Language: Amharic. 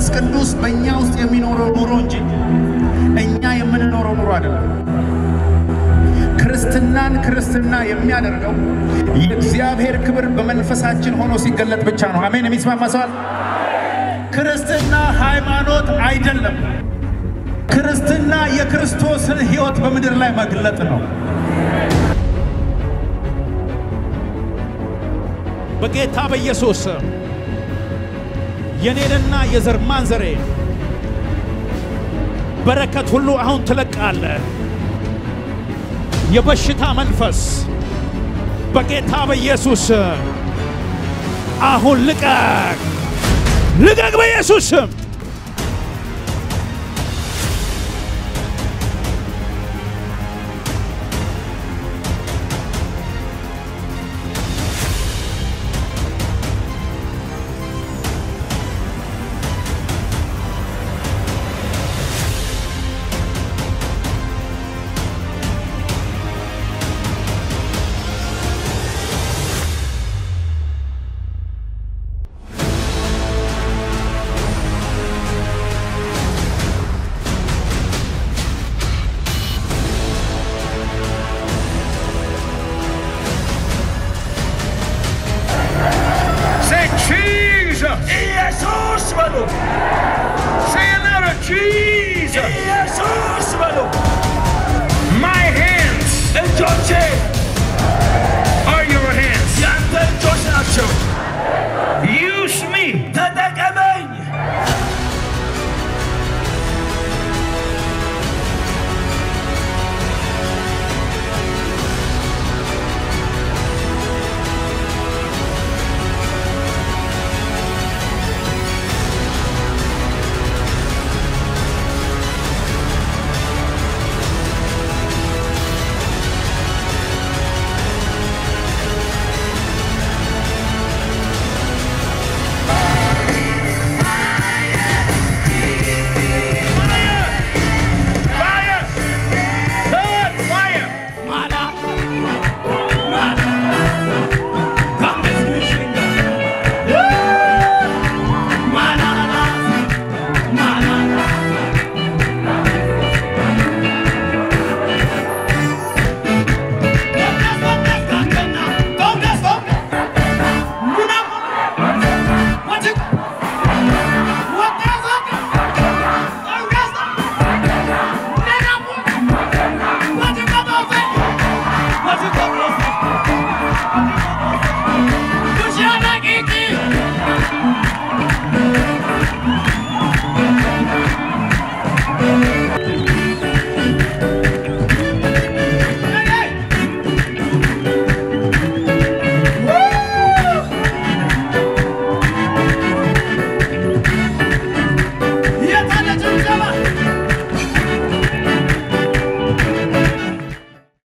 መንፈስ ቅዱስ በእኛ ውስጥ የሚኖረው ኑሮ እንጂ እኛ የምንኖረው ኑሮ አይደለም። ክርስትናን ክርስትና የሚያደርገው የእግዚአብሔር ክብር በመንፈሳችን ሆኖ ሲገለጥ ብቻ ነው። አሜን። የሚስማማ ሰዋል። ክርስትና ሃይማኖት አይደለም። ክርስትና የክርስቶስን ሕይወት በምድር ላይ መግለጥ ነው። በጌታ በኢየሱስ ስም የኔንና የዘር ማንዘሬ በረከት ሁሉ አሁን ትለቃለህ። የበሽታ መንፈስ በጌታ በኢየሱስ ስም አሁን ልቀቅ፣ ልቀቅ በኢየሱስ ስም። Say Jesus. ኢየሱስ በሉ Say another Jesus. ኢየሱስ በሉ My hands እጆቼ